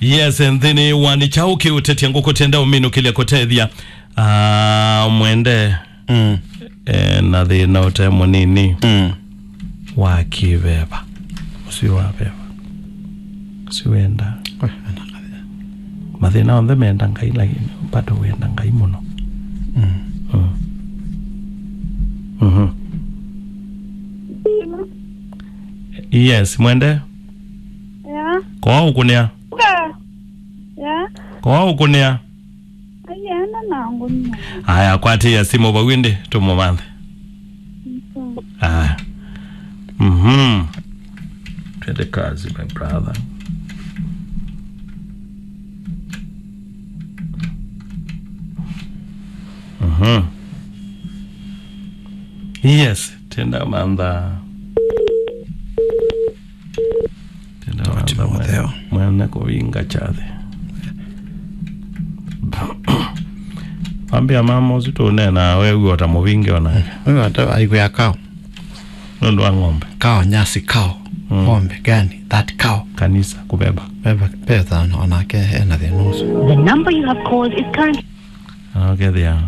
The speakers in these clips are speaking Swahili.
yes nthini wani chauki utetia nguku tenda uminu kilia kutethia uh, mwende mm. eh, na thina ute munini mm. wa kiveva usi waveva usi wenda Oi, wena kathia. mathina onthe menda ngai lakini bado wenda ngai muno Mm. mm. Mhm. yes mwende Ja. koa ukunia Okay. Ja. koa ukunia Ayana nangu nina. aya kwatia simu vawindi tumumanthe aya mhm twende kazi my brother mhm yes tenda mantha tenda Tawatimu mantha Mutheo. mwene kuvinga chathe ambia mama usitunena wewe utamuvinge onake Huyu hata aigua kao nundu wa ng'ombe kao nyasi kao Mm. ng'ombe gani that cow kanisa kubeba beba petha onake ena thina ucio The number you have called is currently anokethia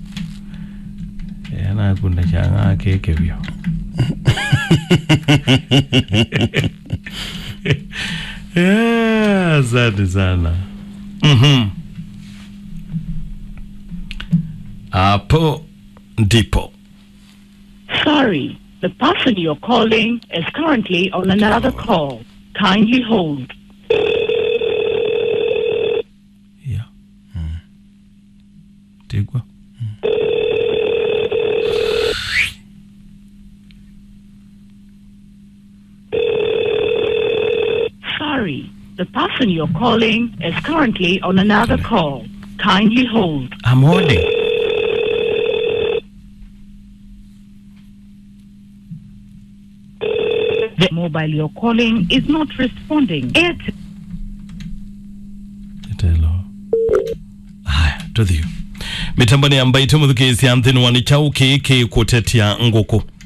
ena kunda changa keke vyo Yeah, asante sana Mhm. hapo ndipo sorry. The person you're calling is currently on another call. Kindly hold. yeah. tigwa Sorry. The person you're calling is currently on another call. Kindly hold. I'm holding The mobile you're calling is not responding. Airtel telo haya tuthiu mitamboni ambaite muthukisia nthini wani chau kiki kutetia nguku